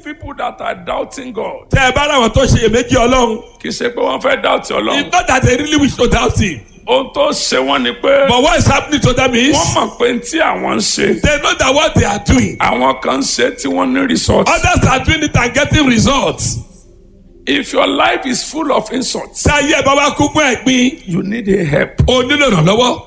people that are doubting God, tẹ ẹ bá láwọn tó ṣe iyèméjì ọlọ́run kì í ṣe pé wọ́n fẹ́ doubt Ọlọ́run. it's not that they really wish to doubt him Ohun tó ṣe wọ́n ni pé but what is happening to them is wọ́n mọ̀ pé tí àwọn ń ṣe, they know that what they are doing àwọn kan ń ṣe tí wọ́n ní result. others are doing it and getting results If your life is full of insults, tí ayé ẹ bá wá kún fún ẹ̀gbin you need a help. o nílò ìrànlọ́wọ́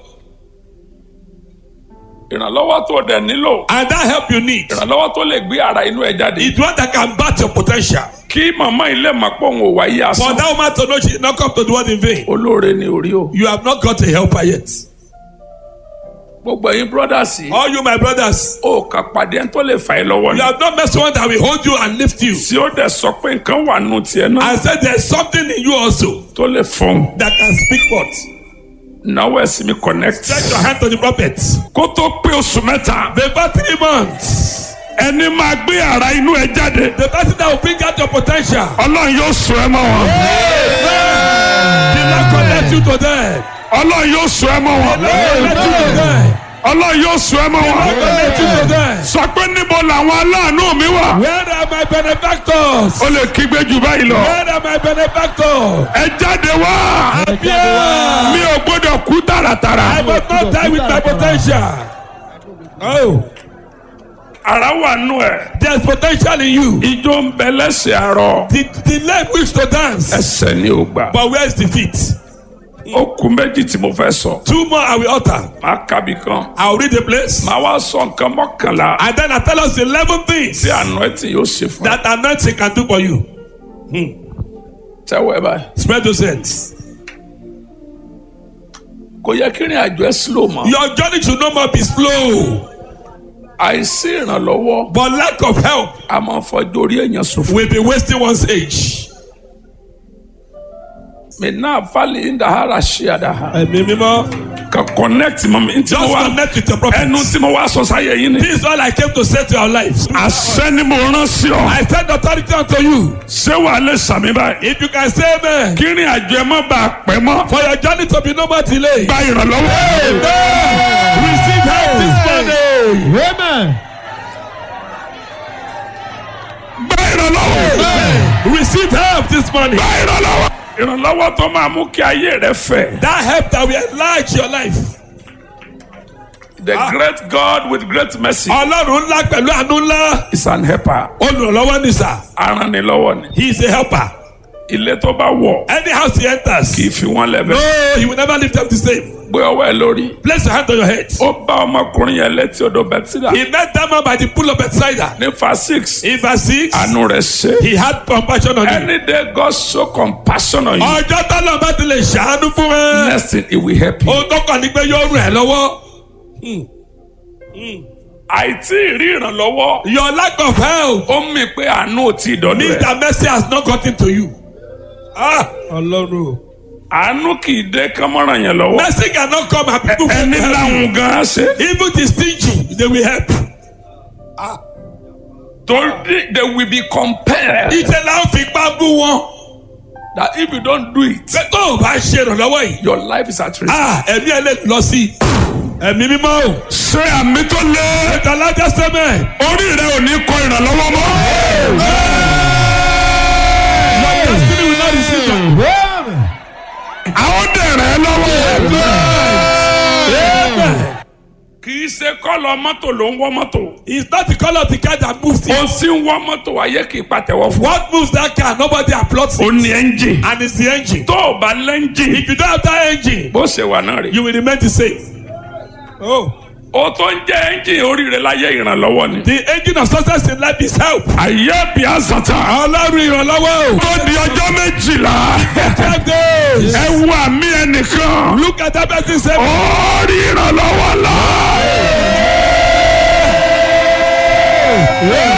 Ìrànlọ́wọ́ tó dẹ̀ nílò. and that help you need Ìrànlọ́wọ́ tó lè gbé ara inú ẹ jáde. is one that can bat your potential Kí màmá ilé mọ̀ pé òun ò wáyé for asán. that woman to know she did not come to the world in vain Olóore ni orí o. you have not got a helper yet Gbogbo ẹ̀yin brothers yìí. all you my brothers Ó kà pàdé ẹni tó lè fà ẹ́ lọ́wọ́ you ni. have not met someone that will hold you and lift you Tí ó dẹ̀ sọ pé nǹkan wà nù tiẹ̀ náà and say there is something in you also tó lè fọ́n. that can speak forth Náwó ẹ̀sìn mi connect. stretch your hand to the prophet Kó tó pé oṣù mẹ́ta. before three months Ẹni máa gbé ara inú ẹ jáde. the person that will bring out your potential Ọlọ́run yóò sọ ẹ mọ́ wọn. the Lord connect you to them Ọlọ́run yóò sọ ẹ mọ́ wọn. connect you to them Ọlọ́run yóò sọ ẹ mọ́ wọn. connect you to them Sọ pé níbo làwọn aláàánú mi wà. where are my benefactors Ó lè kígbe jù báyìí lọ. where are my benefactors Ẹ jáde wá. appear Mi ò gbọ́dọ̀ kú tààràtàrà. I must not die with my potential oh Ara wà nù ẹ̀. there is potential in you Ijó ń bẹ lẹ́sẹ̀ àárọ̀. the the leg wish to dance Ẹsẹ̀ ni ò gbà. but where is the feet Ó kú méjì tí mo fẹ́ sọ. two more I will utter Màá kábì kan. I will read the place Màá wá sọ nǹkan mọ́kànlá. and then I tell us eleven things Tí àná ẹ̀ tí yóò ṣe fún ẹ. that anointing can do for you Tẹ́wọ́ ẹ báyìí. spread those hands Kò yẹ kí ìrìn àjò ẹ slow mọ́. your journey should no more be slow Àìsí ìrànlọ́wọ́. but lack of help A máa fọjọ́ orí èèyàn ṣòfò. will be wasting one's age. Mi náà fálì ń dàhárà ṣe àdáhà. ẹ̀mí mímọ́ Ka connect mọ́ mi. Ntí mo just wá connect with your prophet. ẹnu tí mo wá sọ sáyé yín ni. this is all I came to say to your life. Àṣẹ ni mo rán sí ọ. I send authority unto you. Ṣé wàá lè sàmì báyìí? if you can say amen. Kí ìrìn àjò ẹ má bàa pẹ́ mọ́. for your journey to be no more delay. Gba ìrànlọ́wọ́. Amen. receive help this morning. Amen. Gba ìrànlọ́wọ́. receive help this morning. Gba ìrànlọ́wọ́. Ìrànlọ́wọ́ tó máa mú kí ayé rẹ fẹ̀. that help that will enlarge your life. The great God with great mercy ọlọ́run ńlá pẹ̀lú àánú ńlá. is an helper. olùrànlọ́wọ́ ni sà. Arannilọ́wọ́ ni. he is a helper. Ilé tó bá wọ̀ any house he enters. kì í fi wọ́n lẹ́bẹ̀. no he will never leave them the same. Gbé ọwọ́ ẹ lórí. place your hand on your head. Ó bá ọmọkùnrin yẹn létí odò Bẹ́tídà. he met that man by the pool of Bethsaida. Ní fa six. in verse six. Àánú rẹ̀ ṣe. he had compassion on him. Any day God show compassion on you. ọjọ́ tọ́lọ̀ bá ti lè ṣàánú fún ẹ. Next thing he will help you. ohun tó kàn ní pé yóò ràn ẹ́ lọ́wọ́. Àìtí ìrí ìrànlọ́wọ́. your lack of help Ó mì pé àánú ò tí ì dọ́dọ̀ means ẹ̀. that mercy has not gotten to you. ah ọlọ́run o. Àánú kì í dé kánmọ́ràn yẹn lọ́wọ́. mercy cannot come and people fit Ẹni help you. láwùn gan-an ṣe. even the stingy they will help. Torí they will be compelled ìṣe là ń fi gbá bú wọn. that if you don't do it, pé tó o bá ṣe ìrànlọ́wọ́ yìí. your life is at risk. ah ẹ̀mí ẹ̀ lè lọ sí i. ẹ̀mí mímọ́ o. Ṣé àmì tó lé? ẹ̀ka lájà sẹ́mẹ̀. Orí rẹ ò ní kọ ìrànlọ́wọ́ mọ́. your destiny will not receive them. Amen. Àwọn dẹ̀rẹ̀ lọ́wọ́. Amen. Kì í ṣe kọ́lọ̀ mọ́tò ló ń wọ́ mọ́tò. it's not the colour of the car that moves Ó it. sì ń wọ́ mọ́tò ayé kì í pàtẹ́wọ́ fún. what moves that car nobody applauds Ó it. ní ẹ́ńjìn. and it's the engine. Tó o bá lẹ́ńjìn, if you don't have that engine bó ṣe wà náà rè. you will remain the same. oh Ó tó ń jẹ́ ẹ́ńjìn oríire láyé ìrànlọ́wọ́ ni. the engine of success in life is help. Àyè bí àzàtà. ọlọ́run ìrànlọ́wọ́ o. Tó di ọjọ́ méjìlá. five days. Ẹ wo àmì ẹnìkan. look at that person say. Ó rí ìrànlọ́wọ́ lọ.